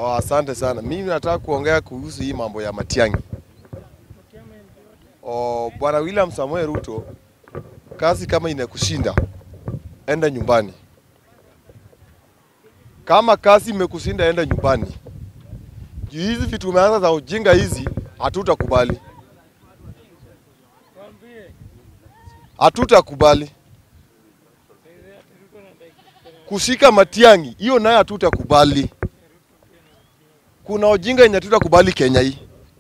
Oh, asante sana. Mimi nataka kuongea kuhusu hii mambo ya Matiang'i. Oh, Bwana William Samoei Ruto, kazi kama inakushinda, enda nyumbani. Kama kazi imekushinda, enda nyumbani. Juu hizi vitu umeanza za ujinga hizi, hatutakubali, hatutakubali kushika Matiang'i, hiyo nayo hatutakubali. Kuna ujinga yenye hatutakubali Kenya hii.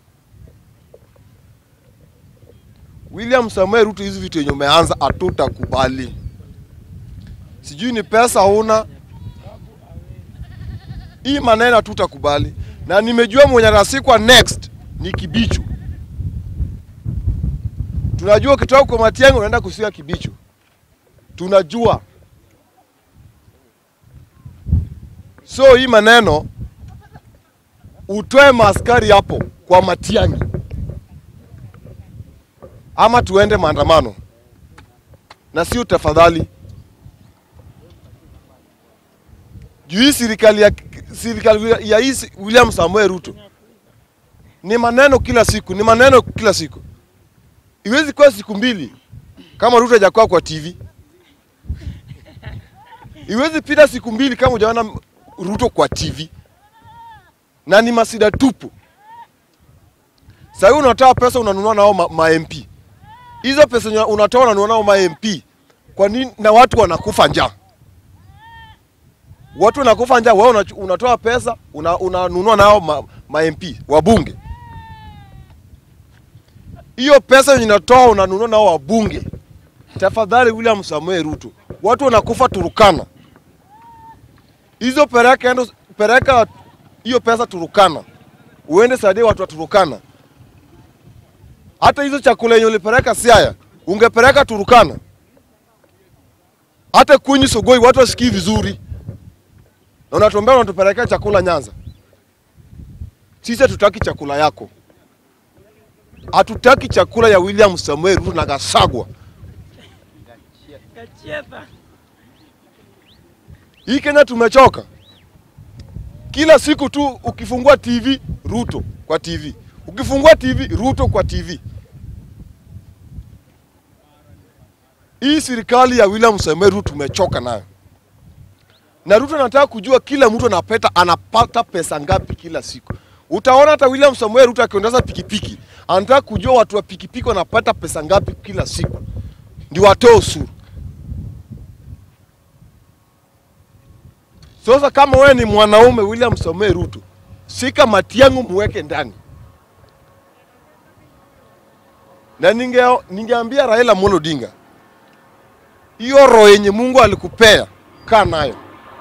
William Samoei Ruto, hizi vitu yenye umeanza hatutakubali. Sijui ni pesa huna, hii maneno hatutakubali, na nimejua mwenye atasikwa next ni Kibichu. Tunajua ukitoka kwa Matiang'i unaenda kusia Kibichu, tunajua. So hii maneno utoe maaskari hapo kwa Matiang'i ama tuende maandamano, na sio tafadhali. Juu hii serikali ya serikali ya hii William Samoei Ruto ni maneno kila siku, ni maneno kila siku. Iwezi kuwa siku mbili kama Ruto hajakuwa kwa TV. Iwezi pita siku mbili kama hujaona Ruto kwa TV, na ni masida tupu. Sasa unatoa pesa unanunua nao ma, ma MP hizo pesa nya- unatoa unanunua nao ma MP kwa nini? Na watu wanakufa njaa, watu wanakufa njaa, wewe unachu- unatoa pesa una- unanunua nao ma, ma MP wabunge. Hiyo pesa yenye unatoa unanunua nao wabunge. Tafadhali William Samoei Ruto, watu wanakufa Turukana, hizo pereka endo, pereka hiyo pesa Turukana, uende saidia watu wa Turukana. Hata hizo chakula yenye ulipeleka Siaya ungepeleka Turukana, hata Kwinyi Sogoi watu wasikii vizuri, na unatuambia unatupelekea chakula Nyanza. Sisi hatutaki chakula yako, hatutaki chakula ya William Samuel Ruto na Gasagwa. Kachieta. Hii Kenya tumechoka. Kila siku tu ukifungua TV Ruto kwa TV, ukifungua TV Ruto kwa TV. Hii serikali ya William Samoei Ruto tumechoka nayo, na Ruto anataka kujua kila mtu anapeta anapata pesa ngapi kila siku. Utaona hata William Samoei Ruto akiondeza pikipiki, anataka kujua watu wa pikipiki wanapata pesa ngapi kila siku, ndio watoe ushuru. Sasa kama wewe ni mwanaume William Samoei Ruto, shika Matiang'i muweke ndani. Na ninge ningeambia Raila Amolo Odinga, hiyo roho yenye Mungu alikupea kaa nayo.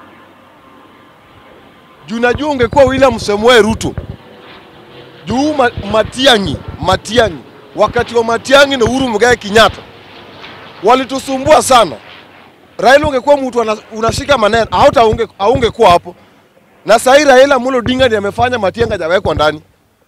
Juu najua ungekuwa William Samoei Ruto, juu ma, Matiang'i, Matiang'i, wakati wa Matiang'i na Uhuru Muigai Kenyatta walitusumbua sana. Raila ungekuwa mtu ana- unashika maneno hauta aunge aungekuwa hapo. Na sasa hii Raila Amolo Odinga ndiye amefanya Matiang'i hajawekwa ndani.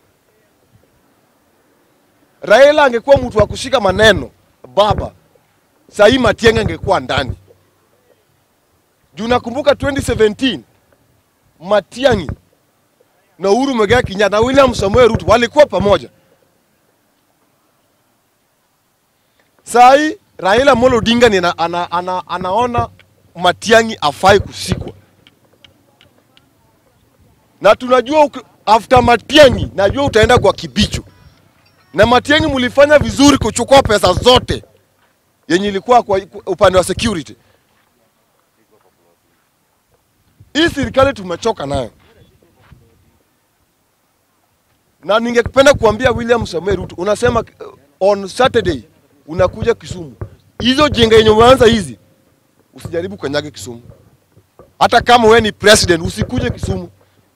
Raila angekuwa mtu wa kushika maneno baba, sasa hii Matiang'i angekuwa ndani. Juu nakumbuka 2017 Matiang'i na Uhuru Muigai Kenyatta na William Samoei Ruto walikuwa pamoja. Saa hii Raila Amolo Odinga ni ana, ana, ana, anaona Matiang'i afai kushikwa, na tunajua uki- after Matiang'i najua utaenda kwa Kibicho, na Matiang'i mlifanya vizuri kuchukua pesa zote yenye ilikuwa kwa upande wa security. Hii serikali tumechoka nayo, na ningependa kuambia William Samoei Ruto, unasema uh, on Saturday unakuja Kisumu. Hizo jenga yenye umeanza hizi, usijaribu kanyage Kisumu. Hata kama wewe ni president, usikuje Kisumu.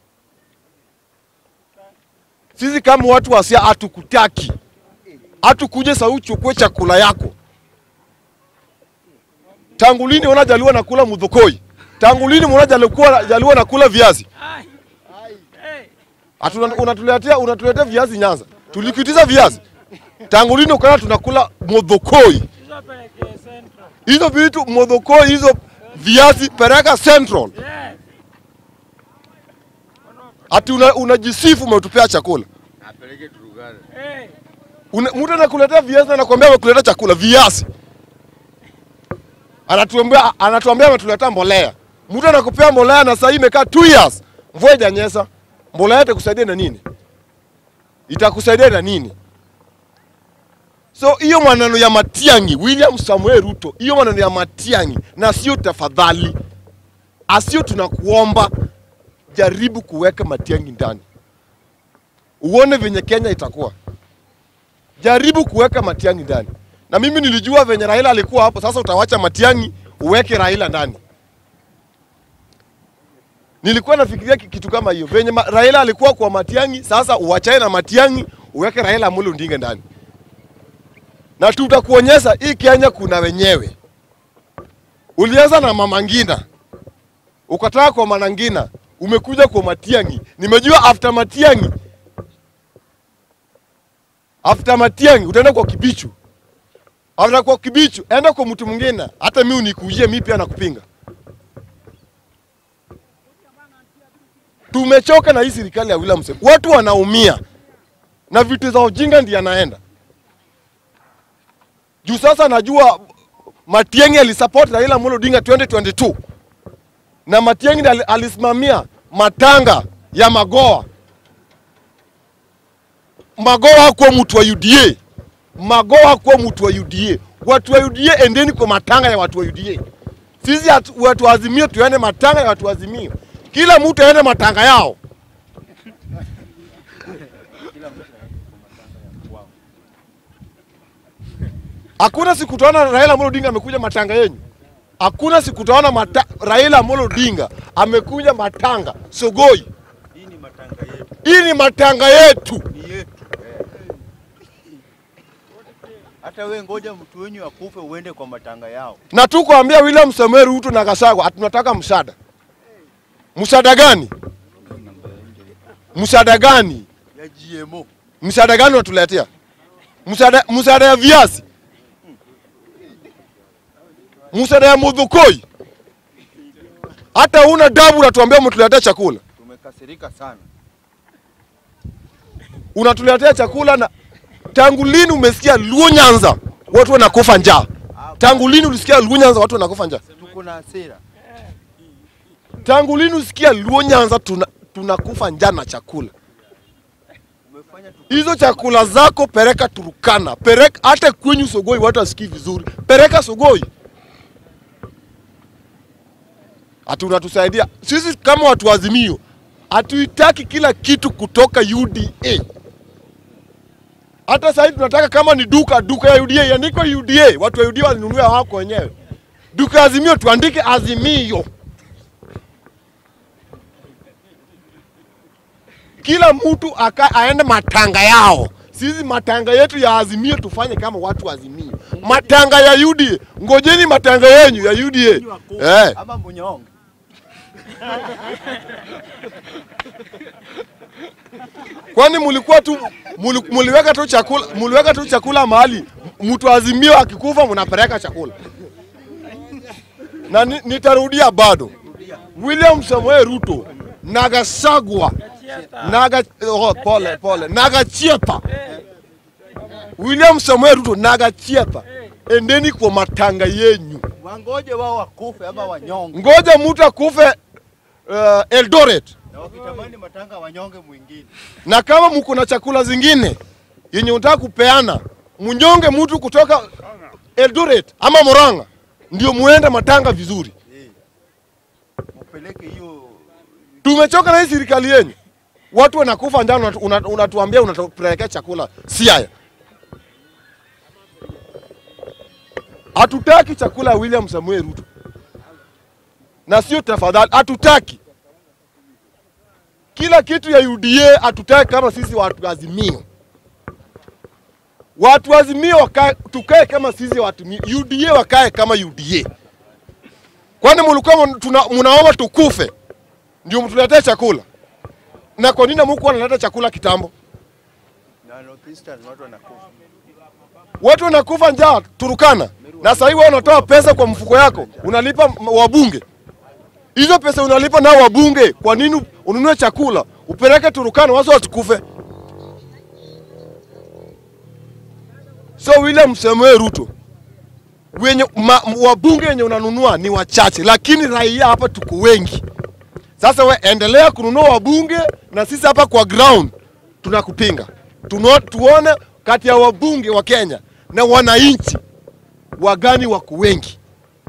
Sisi kama watu wa Siaya hatukutaki, hatukuje saa uchukue chakula yako. Tangu lini unaona Jaluo nakula mudhokoi? Tangu lini unaona Jaluo Jaluo nakula viazi? Ai. Hey. Atu, unatuletea unatuletea viazi Nyanza. Tulikitiza viazi. Tangu lini ukaona tunakula mudhokoi? Hizo peleke Central. hizo vitu modhokoi hizo viazi pereka Central. Yes. Ono ati una- unajisifu umetupea chakula. apeleke Turugana. Hey. Una- Mtu anakuletea viazi na anakuambia amekuletea chakula viazi, anatuambia anatuambia ametuletea mbolea. Mtu anakupea mbolea na sasa hii imekaa 2 years, mvua haijanyesha. Mbolea itakusaidia na nini? Itakusaidia na nini? So hiyo maneno ya Matiang'i, William Samuel Ruto, hiyo maneno ya Matiang'i na sio tafadhali, asio tunakuomba, jaribu kuweka Matiang'i ndani, uone venye Kenya itakuwa jaribu kuweka Matiang'i ndani. Na mimi nilijua venye Raila alikuwa hapo, sasa utawacha Matiang'i uweke Raila ndani. Nilikuwa nafikiria ki- kitu kama hiyo, venye ma, Raila alikuwa kwa Matiang'i, sasa uachane na Matiang'i uweke Raila Amolo Odinga ndani, na tutakuonyesha hii Kenya kuna wenyewe. Ulianza na Mama Ngina, ukataka kwa Manangina, umekuja kwa Matiang'i. Nimejua after Matiang'i after Matiang'i utaenda kwa Kibichu. After kwa Kibichu enda kwa mtu mwingine, hata mimi unikujie mimi pia nakupinga. Tumechoka na hii serikali ya William Ruto. Watu wanaumia na vitu za ujinga ndiye anaenda juu. Sasa najua Matiang'i alisupport Raila Amolo Odinga 2022 na Matiang'i ndiye ali- alisimamia matanga ya Magoa Magoa hakuwa mtu wa UDA. Magoa hakuwa mtu wa UDA. Watu wa UDA endeni kwa matanga ya watu wa UDA. Sisi hatu- watu wa Azimio tuende matanga ya watu wa Azimio. Kila mtu aende matanga yao. Hakuna siku utaona Raila Amolo Odinga amekuja matanga yenyu. Hakuna siku utaona mata, Raila Amolo Odinga amekuja matanga Sogoi. Hii ni matanga yetu, Hii ni matanga yetu. ni yetu. Hata we ngoja mtu wenyu akufe uende kwa matanga yao. na tukuambia William Samuel Ruto na Gachagua tunataka msaada. Msaada gani? Msaada gani? ya GMO. Msaada gani unatuletea? Msaada msaada ya viazi? Msaada ya mudhukoi? Hata una dabu unatuambia mtuletea chakula. Tumekasirika sana. Unatuletea chakula na tangu lini umesikia Luo Nyanza watu wanakufa njaa? Tangu lini ulisikia Luo Nyanza watu wanakufa njaa? Tuko na hasira. Tangu lini usikia Luo Nyanza tuna, tunakufa njaa na chakula? Umefanya tu Hizo chakula zako pereka Turukana, pereka hata kwenyu Sogoi, watu wasikii vizuri, pereka Sogoi. Ati unatusaidia sisi kama watu wa Azimio, hatuitaki kila kitu kutoka UDA. Hata sasa hivi tunataka kama ni duka, duka ya UDA iandikwe UDA, watu wa UDA walinunua wako wenyewe. Duka ya Azimio tuandike Azimio. kila mtu aka, aende matanga yao. Sisi matanga yetu ya Azimio tufanye kama watu wa Azimio. Matanga ya UDA, ngojeni matanga yenyu ya UDA. Eh, ama mnyonge. kwani mulikuwa tu muli, muliweka tu chakula muliweka tu chakula mahali mtu wa Azimio akikufa mnapeleka chakula. Na ni, nitarudia bado. William Samoei Ruto na Gachagua Naga, oh, pole pole, Nagachiepa. William Samuel Ruto Nagachiepa, endeni kwa matanga yenyu. Wangoje wao wakufe ama wanyonge. Ngoja mtu akufe uh, Eldoret, Na wakitamani matanga wanyonge mwingine. na kama mko na chakula zingine yenye unataka kupeana, mnyonge mtu kutoka Eldoret ama Murang'a, ndio muende matanga vizuri. Eh. Mpeleke hiyo Tumechoka na hii serikali yenyu, watu wanakufa njaa, unatu- una- unatuambia unatupelekea chakula Siaya. Hatutaki chakula ya William Samuel Ruto, na sio tafadhali, hatutaki kila kitu ya UDA, hatutaki kama sisi watu wa Azimio. Watu wa Azimio wakae, tukae kama sisi watu mi- UDA wakae kama UDA. Kwani mlikuwa mun- tuna- mnaomba tukufe ndio mtuletee chakula? Na kwa nini mko wanaleta chakula kitambo? na Northeastern watu wanakufa. Watu wanakufa njaa Turukana, na sasa hivi wewe unatoa pesa kwa mfuko yako unalipa m- wabunge. Hizo pesa unalipa nao wabunge, kwa nini ununue chakula upeleke Turukana, watu wasikufe. So William Samoei Ruto, wenye ma, wabunge wenye unanunua ni wachache, lakini raia hapa tuko wengi. Sasa we endelea kununua wabunge, na sisi hapa kwa ground tunakupinga. Tuno, tuone kati ya wabunge wa Kenya na wananchi wagani wako wengi.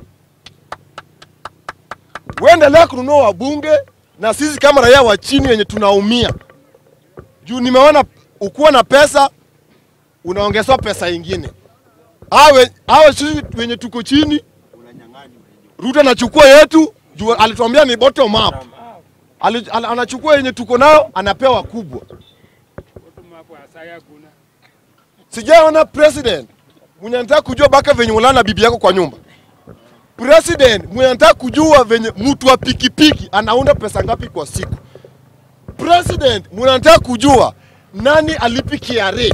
We endelea kununua wabunge, na sisi kama raia wa chini wenye tunaumia juu nimeona ukuwa na pesa unaongezwa pesa ingine. Awe awe sisi wenye tuko chini, Ruto anachukua yetu juu alituambia ni bottom up. Ali, al, anachukua yenye tuko nayo anapewa kubwa. Sijaona president mwenye anataka kujua baka venye ulala na bibi yako kwa nyumba. President mwenye anataka kujua venye mtu wa pikipiki anaunda pesa ngapi kwa siku. President mwenye anataka kujua nani alipi KRA.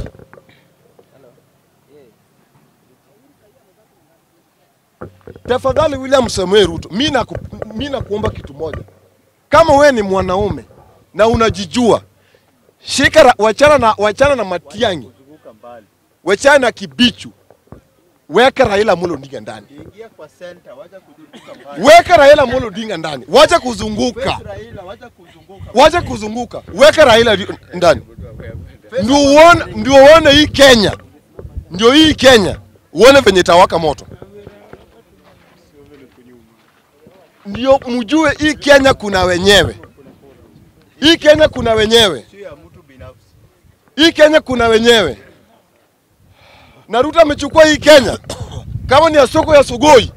Tafadhali William Samoei Ruto, mimi naku, mimi nakuomba kitu moja. Kama wewe ni mwanaume na unajijua, shika ra- wachana na wachana na Matiang'i, Zunguka mbali. wachana na Kibichu, weka Raila Amolo Odinga ndani, Ingia kwa center, wacha kuzunguka mbali. weka Raila Amolo Odinga ndani, wacha kuzunguka, Face Raila, wacha kuzunguka. wacha kuzunguka, weka Raila ri- ndani, ndio uone, ndio uone hii Kenya, ndio hii Kenya, uone venye itawaka moto, ndio mjue hii Kenya kuna wenyewe, hii Kenya kuna wenyewe. Sio ya mtu binafsi. hii Kenya kuna wenyewe, na Ruto amechukua hii Kenya kama ni ya soko ya Sugoi.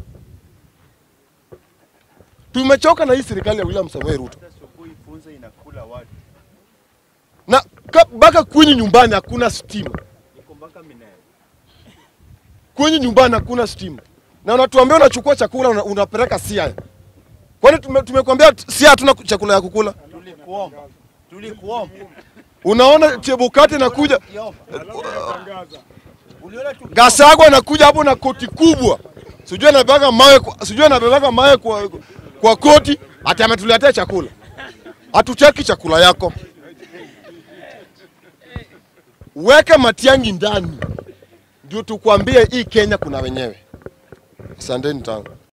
Tumechoka na hii serikali ya William Samoei Ruto, Hata sokoi funza inakula watu. na ka- mpaka kwenye nyumbani hakuna stima, Niko mpaka Minembwe. kwenye nyumbani hakuna stima, na unatuambia unachukua chakula una, unapeleka Siaya. Kwani tume, tumekuambia Siaya hatuna chakula ya kukula? Tulikuomba. Tulikuomba. Unaona Chebukati nakuja, Kiomba. Uliona tu Gasagwa anakuja hapo na koti kubwa, sijui anabebaga mawe, kwa- sijui anabebaga mawe kwa, kwa koti, ati ametuletea chakula. Hatucheki chakula yako, weka Matiang'i ndani, ndio tukwambie hii Kenya kuna wenyewe. Asanteni tangu